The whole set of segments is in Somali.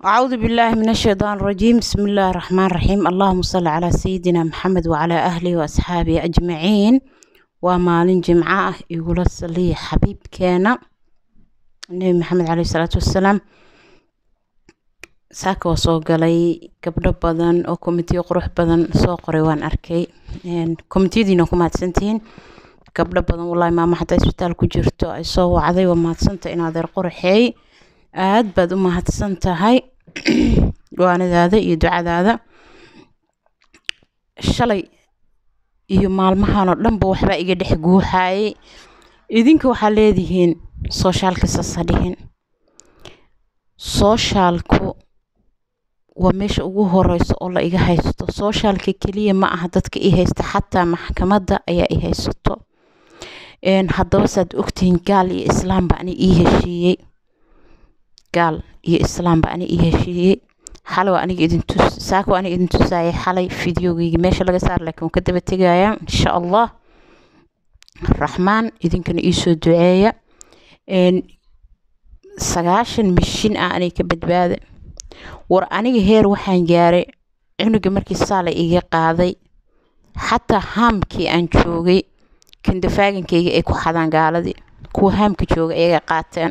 أعوذ بالله من الشيطان الرجيم بسم الله الرحمن الرحيم اللهم صل على سيدنا محمد وعلى أهله وأصحابه أجمعين ومالين جمعة يقول الصلي حبيب كان النبي محمد عليه الصلاة والسلام saaka waa soo galay gabdho badan oo komitiyo qurux badan soo qoray waan arkay komitiyadiina ku mahadsantihiin gabdho badan wallaahi maama xataa isbitaal ku jirto ay soo wacday waa mahadsanta in adeer qoraxeey aad baad u mahadsan tahay waanadaada iyo ducadaada shalay iyo maalmahan oo dhanba waxbaa iga dhex guuxaayay idinka waxaa leedihiin sooshaalka sasa dhihin sooshaalku waa meesha ugu horeysa oo la iga haysto sooshaalka keliya ma aha dadka i haysta xataa maxkamadda ayaa i haysato haddaba saad ogtihiin gaal iyo islaamba ani ii heshiiyey gaal iyo islaamba ani ii heshiiyey xalow aniga idin tus saako aniga idin tusaayay xalay fideogeyga meesha laga saar laakiin waan ka daba tegayaa insha allah raxmaan idinkana iisoo duceeya sagaashan mishin ah anay ka badbaada war aniga heer waxaan gaaray cunuga markii saala iga qaaday xataa haamkii aan joogay kandafaaginkayga ay ku xadaan gaaladii kuwa haamka jooga ayaga qaateen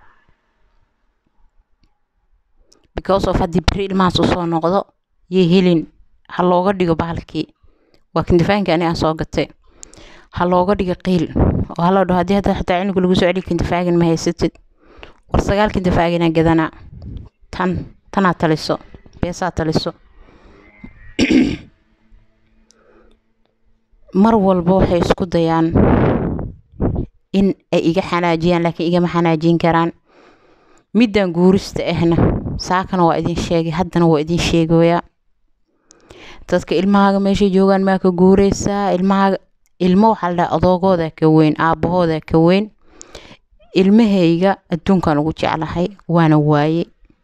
because of haddii beri ilmahaas usoo noqdo yay helin ha looga dhigo bahalkii waa kandafaaginka ani aan soo gatay ha looga dhigo qiil oo haloo dhaho haddii hadda xataa cunuga lagu soo celiyo kandafaagin ma haysatid war sagaal kandafaaginaa gadanaa tan tanaa taliso beesaa taliso mar walba waxay isku dayaan in ay iga xanaajiyaan laakiin igama xanaajin karaan middan guurista ahna saakana waa idin sheegay haddana waa idin sheegoyaa dadka ilmahaaga meeshay joogaan maa ka guureysaa ilmahaaga ilmo waxaa la dhaha adoogooda ka weyn aabbahooda ka weyn ilmahayga adduunkan ugu jeclahay waana waaye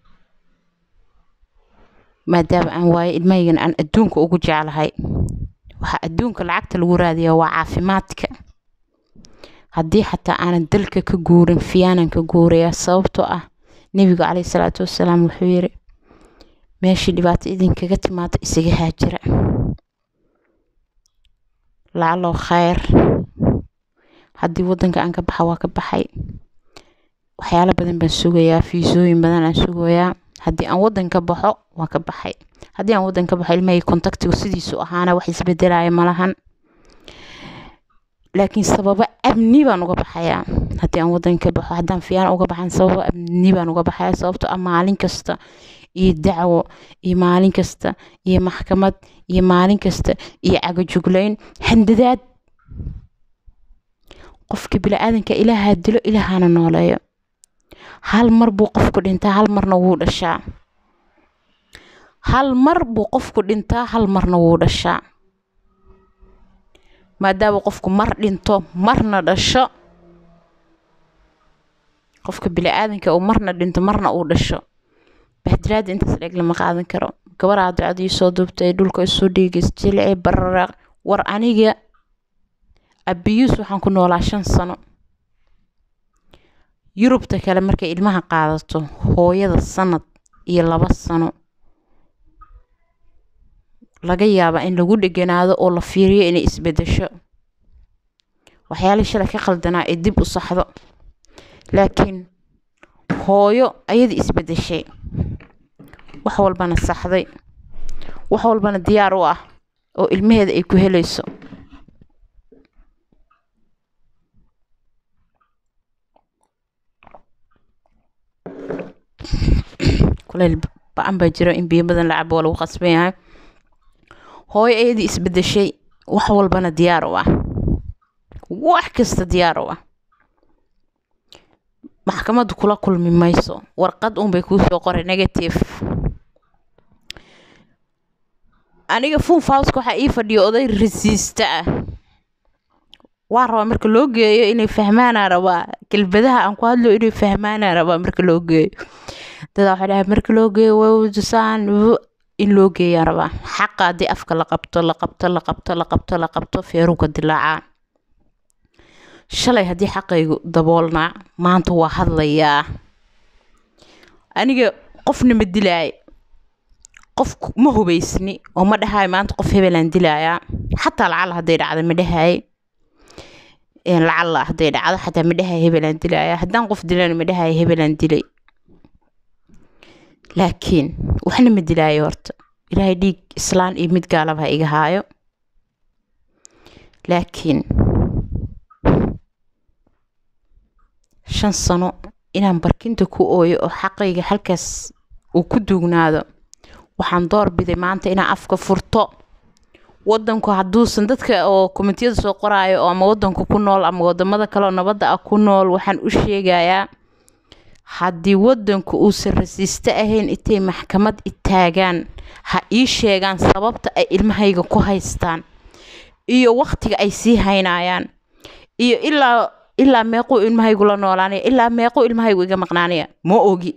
maadaama aan waaye ilmahaygana aan adduunka ugu jeclahay waxaa adduunka lacagta lagu raadiyaa waa caafimaadka haddii xataa aanan dalka ka guurin fiyaanan ka guurayaa sababtoo ah nebigu caleyhi salaatu wassalaam wuxuu yiri meeshii dhibaato idinkaga timaado isaga haajira lacaloo khayr haddii waddanka aan ka baxa waa ka baxay waxyaalo badan baan sugayaa fiisooyin badan aan sugayaa haddii aan waddan ka baxo waan ka baxay haddii aan waddan ka baxo ilmahayga kontaktigu sidiisu ahaana wax isbedelaya malahan laakiin sababo amni baan uga baxayaa haddii aan waddan ka baxo haddaan fiyaan uga baxan sababo amni baan uga baxayaa sababto ah maalin kasta iyo dacwo iyo maalin kasta iyo maxkamad iyo maalin kasta iyo cagajuglayn handadaad qofka bili-aadanka ilaahaa dilo ilaahana nooleeyo hal mar buu qofku dhintaa hal marna wuu dhashaa hal mar buu qofku dhintaa hal marna wuu dhashaa maadaama qofku mar dhinto marna dhasho qofka bili-aadanka uu marna dhinto marna uu dhasho bahdiraada intaas dheeg lama qaadan karo gabaraa ducadii soo duubtay dhulka isu dhiigis jilci bararaaq war aniga abiyuus waxaan ku noolaa shan sano yurubta kale markay ilmaha qaadato hooyada sanad iyo laba sano laga yaabaa in lagu dheganaado oo la fiiriyo inay isbedesho waxyaalihii shalay ka qaldanaa ee dib u saxdo laakiin hooyo ayadii isbedeshay wax walbana saxday wax walbana diyaar u ah oo ilmaheeda ay ku helayso kuleyl ba-an baa jiro in biyo badan la cabo waa lagu qasban yahay hooyo ayadii isbedeshay wax walbana diyaar u ah wax kasta diyaar u ah maxkamaddu kula kulmi mayso warqad unbay kuusoo qoray negative aniga funfouska waxaa ii fadhiyo oday rasiista ah waa rabaa marka loo geeyo inay fahmaanaa rabaa kelbadaha aan ku hadlo inay fahmaanaa rabaa marka loo geeyo dadaa waxay dhahay marka loo geeyo wawdusaan in loo geeyaa rabaa xaqa haddii afka la qabto la qabto la qabto la qabto la qabto feeruga dilaacaa shalay haddii xaqaygu daboolnaa maanta waa hadlayaa aniga qofna ma dilaayo qof ma hubaysni oo ma dhahaayo maanta qof hebelaan dilaayaa xataa lacala hadday dhacdo ma dhahaaye lacala hadday dhacdo xataa ma dhahaayo hebelaan dilaayaa haddaan qof dilan ma dhahaayo hebelaan dilay laakiin waxna ma dilaayo horta ilaahay dhiig islaan iyo mid gaalaba ha iga haayo laakiin shan sano inaan barkinta ku ooyo oo xaqayga halkaas uu ku duugnaado waxaan doorbiday maanta inaan afka furto wadanku hadduusan dadka oo komitiyada soo qoraayo oo ama wadanka ku nool ama wadamada kale oo nabadda ah ku nool waxaan u sheegayaa haddii wadanku uusan rasiiste ahayn intay maxkamad itaagaan ha ii sheegaan sababta ay ilmahayga ku haystaan iyo waktiga ay sii haynayaan iyo ilaa ilaa meequu ilmahaygu la noolaanaya ilaa meequu ilmahaygu iga maqnaanaya ma ogi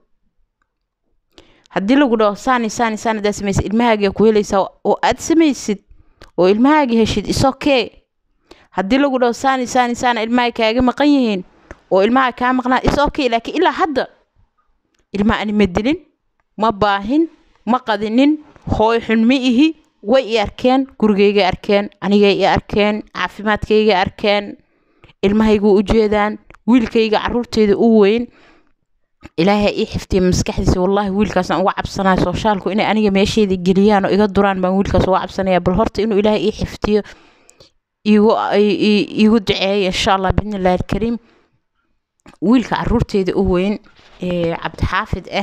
haddii lagu dhaho saani saani saani hadaa samaysid ilmahaagaa ku helaysaa oo aad samaysid oo ilmahaaga heshid isokee haddii lagu dhaho saani saani saana ilmaha kaaga maqan yihiin oo ilmaha kaa maqnaan isokee laakiin ilaa hadda ilmaha ani ma dilin ma baahin ma qadinin hooy xun ma ihi way i arkeen gurigayga arkeen anigay i arkeen caafimaadkayga arkeen ilmahaygu u jeedaan wiilkayga caruurteeda u weyn ilaahay ii xiftiya maskaxdiisa wallaahi wiilkaasaan uga cabsanaya sooshaalku inay aniga meesheeda geliyaan oo iga duraan baan wiilkaas uga cabsanaya bal horta inuu ilaahay ii xiftiyo igu iigu duceeyo insha allah biidnillahi alkariim wiilka caruurteeda u weyn ee cabdixaafid ah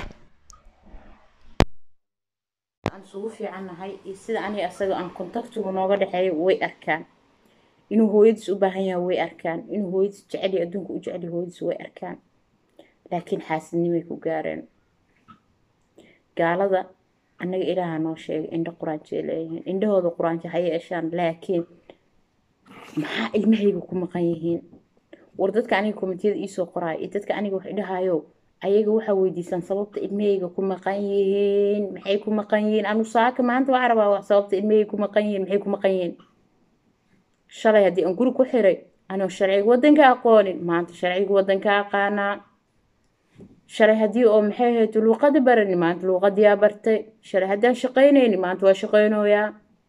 aan isugu fiicannahay iyo sida aniga asaga aan kontaktigu nooga dhexeeyo way arkaan inuu hooyadiis u baahan yahay way arkaan inuu hooyadiis jeceliyo adduunka u jeceliyo hooyadiis way arkaan laakiin xaasidnimay ku gaareen gaalada annaga ilaaha noo sheegay indho quraanjay leeyihiin indhahooda quraanjo ha yeeshaan laakiin maxaa ilmahayga ku maqan yihiin war dadka aniga komitiyada iisoo qoraayo iyo dadka aniga wax idhahayo ayaga waxaa weydiisaan sababta ilmahayga ku maqan yihiin maxay ku maqan yihiin anu saaka maanta waxaa rabaa sababta ilmahayga ku maqan yihiin maxay ku maqan yihiin shalay haddii aan guri ku xiray anoo sharciga wadanka aqoonin maanta sharciga wadanka aqaanaa shalay haddii oo maxay ahayd luuqada barani maanta luuqadiyaa bartay shalay haddaan shaqaynayni maanta waa shaqaynooyaa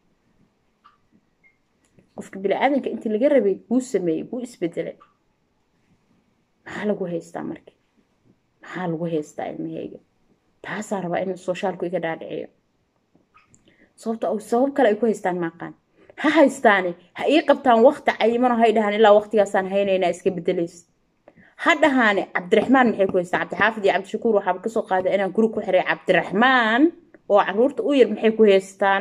qofka bini-aadanka intii laga rabay wuu sameeyey wuu isbedelay maxaa lagu haystaa marka maxaa lagu haystaa ilmahayga taasaa rabaa in soshaalku iga dhaadhiciyo sababta sabab kale ay ku haystaan maaqaan ha haystaani ha ii qabtaan wakti cayimano hay dhahaan ilaa waktigaasaan haynaynaa iska bedelaysa ha dhahaane cabdiraxmaan maxay ku haystaan cabdixaafid iyo cabdishakuur waxaaba kasoo qaada inaan guri ku xiray cabdiraxmaan oo caruurta u yar maxay ku haystaan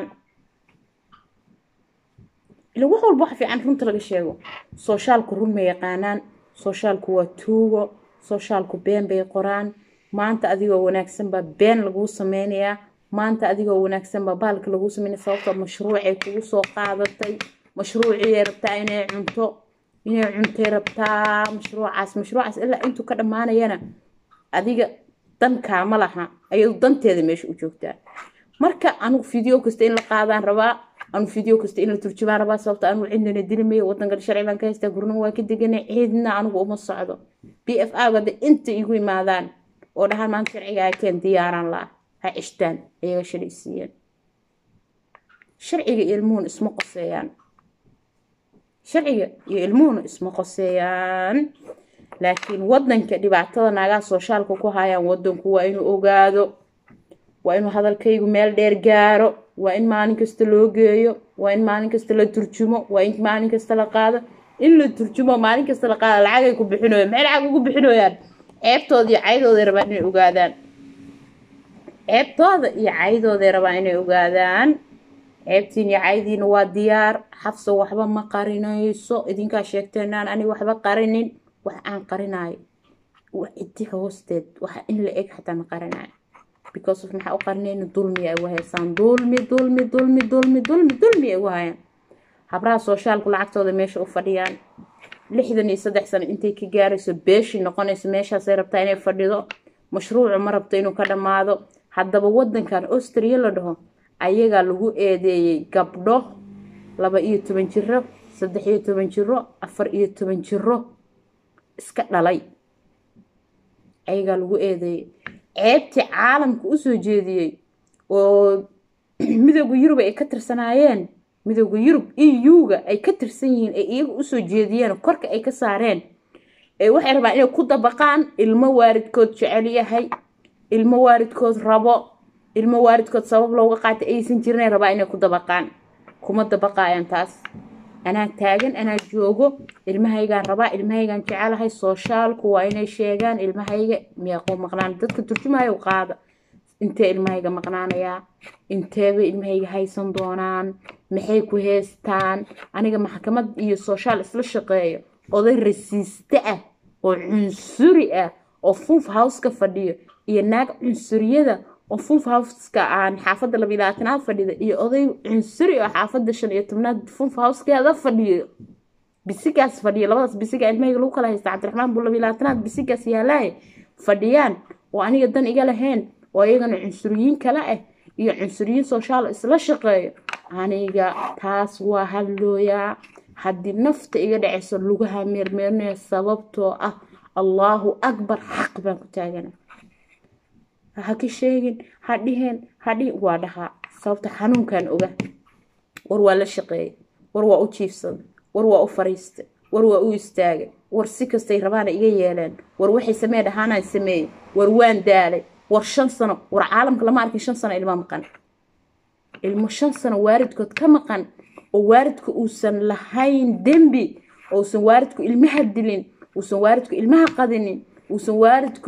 ila wax walba waxa fiican runta laga sheego sooshaalku run ma yaqaanaan sooshaalku waa tuugo sooshaalku been bay qoraan maanta adigoo wanaagsan baa been laguu sameynayaa maanta adigoo wanaagsan baa baalka laguu sameynaya sababtoo mashruucay kugu soo qaadatay mashruuciyay rabtaa inay cunto inay cuntay rabtaa mashruucaas mashruucaas ilaa intuu ka dhammaanayana adiga dankaama laha ayadu danteeda meesha u joogtaa marka anugu video kasta in la qaadaan rabaa anu video kasta in la turjumaan rabaa sababta anugu cidnana dilimayo wadankan sharci baan ka haystaa gurnimo waa ka deganay ciidna anugu uma socdo b f a gada inta igu imaadaan oo dhahaan maanta sharciga keen diyaaraan la ha cishtaan ayaga shalay siiyeen sharciga iyo ilmuhuna isma qoseeyaan sharciga iyo ilmuhuna isma qoseeyaan laakiin wadanka dhibaatada naagaha sooshaalka ku hayaan wadanku waa inuu ogaado waa inuu hadalkaygu meel dheer gaaro waa in maalin kasta loo geeyo waa in maalin kasta la turjumo waa in maalin kasta la qaado in la turjumo maalin kasta la qaado lacagay ku bixinoyaan maxay lacag ugu bixinoyaan ceebtooda iyo caydooday rabaan inay ogaadaan ceebtooda iyo caydooday rabaan inay ogaadaan ceebtiin iyo caydiina waa diyaar xafso waxba ma qarinayso idinkaa sheegteenaan aniga waxba qarinin wax aan qarinayo cidi hoosteed waxa in la eg xataa ma qarinayo because of maxaa u qarinayna dulmi ay ugu haysaan dulmi dulmi dulmi dulmi dulmi dulmi ay ugu hayaan habraha sooshaalku lacagtooda meesha u fadhiyaan lixdan iyo saddex sano intay ka gaarayso beeshii noqonayso meeshaasay rabtaa inay fadhido mashruucu ma rabto inuu ka dhammaado haddaba wadankan austria la dhaho ayagaa lagu eedeeyey gabdho laba iyo toban jiro saddex iyo toban jiro afar iyo toban jiro iska dhalay ayagaa lagu eedeeyey ceebtii caalamka usoo jeediyey oo midooda yurub ay ka tirsanaayeen midooda yurub e u-ga ay ka tirsan yihiin ay iyaga usoo jeediyeen korka ay ka saareen waxay rabaan inay ku dabaqaan ilmo waaridkood jecel yahay ilmo waaridkood rabo ilmo waaridkood sabab looga qaatay aysan jirin rabaa inay ku dabaqaan kuma dabaqaayaan taas anaa taagan anaa joogo ilmahaygaan rabaa ilmahaygaan jecelahay sooshaalku waa inay sheegaan ilmahayga miyaaquu maqnaan dadka turjumayo qaada intee ilmahayga maqnaanayaa inteebay ilmahayga haysan doonaan maxay ku heestaan aniga maxkamad iyo sooshaal isla shaqeeyo oday rasiiste ah oo cunsuri ah oo funf howska fadhiyo iyo naag cunsuriyada oo funf howska aan xaafadda labilaatanaad fadhida iyo oday cunsuri oo xaafadda shan iyo tobnaad funf howskeeda fadhiyo bisigaas fadhiyo labadaas bisiga ilmahayga lagu kala haysta cabdiraxmaan buu labilaatanaad bisigaas yaalaay fadhiyaan oo aniga dan iga lahayn oo iyagana cunsuriyiin kale ah iyo cunsuriyiin sooshaal isla shaqeeyo aniga taas waa hadlooyaa haddii nafta iga dhacayso lugaha meermeerinaya sababtoo ah allaahu akbar xaq baan ku taagana ha ka sheegin ha dhiheen hadhi waa dhahaa sababta xanuunkan oga war waa la shaqeeyay war waa u jiifsaday war waa u fariistay war waa u istaagay war si kastay rabaana iga yeeleen war waxay samee dhahaanaan sameeyey war waan daalay war shan sano war caalamka lama arkin shan sano ilmo maqan ilmo shan sano waaridkood ka maqan oo waaridku uusan lahayn dembi uusan waaridku ilmaha dilin uusan waaridku ilmaha qadinin uusan waaridku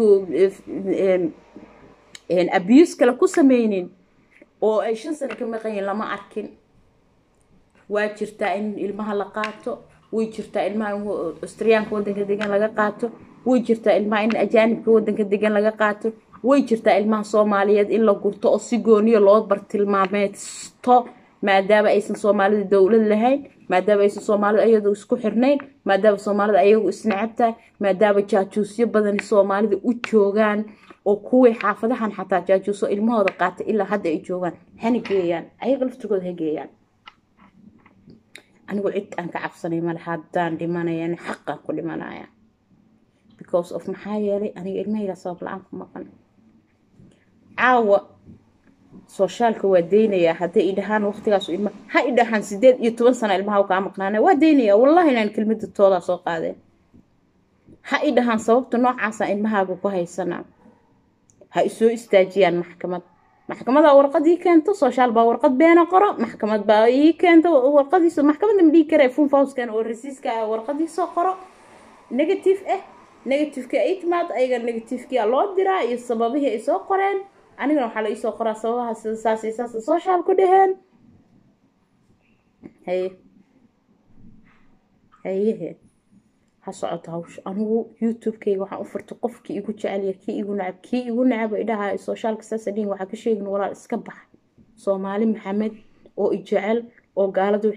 abuse kale ku sameynin oo ay shan sano ka maqanyiin lama arkin waa jirtaa in ilmaha la qaato way jirtaa ilmaha in austriyaanka wadanka degan laga qaato way jirtaa ilmaha in ajaanibka wadanka degan laga qaato way jirtaa ilmaha soomaaliyeed in la gurto oo si gooniyo loo bartilmaameysto maadaama aysan soomaalida dowlad lahayn maadaama aysan soomaalida ayadu isku xirnayn maadaama soomaalida ayagu isnacabtahay maadaama jaajuusyo badan soomaalida u joogaan oo kuwii xaafadahan xataa jaajuuso ilmahooda qaatay ilaa hadda ay joogaan hana geeyaan ayaga laftigooda ha geeyaan anigu cid aan ka cabsanay male haddaan dhimanayana xaqaan ku dhimanaya because of maxaa yeelay aniga ilmahayga sabab la-aan ku maqan caawa sooshaalka waa deynayaa hadday idhahaan waqtigaas ilma ha idhahaan sideed iyo toban sano ilmaha kaa maqnaana waa deynayaa wallahi inaan kelmada toodaa soo qaadeen ha idhahaan sababta noocaasa ilmahaaga ku haysanaa ha isoo istaajiyaan maxkamad maxkamada warqadii keento sooshaal baa warqad beena qoro maxkamad baa ii keento warqadiiso maxkamada ma dhihi kare funfawskan oo rasiiska warqadiisoo qoro negative ah negativeka ay timaad ayaga negativekii loo diraa iyo sababihii ay soo qoreen anigana waxaa la iisoo qoraa sababaha sida saas iyo saas social ku dheheen haye hayehe ha socoto hawsha anigu youtube-kayga waxaan u furtay qofkii igu jecelya kii igu nacab kii igu nacab idhaha socialka saasa dhihin waxaa ka sheegin walaal iska bax soomaali maxamed oo i jecel oo gaalada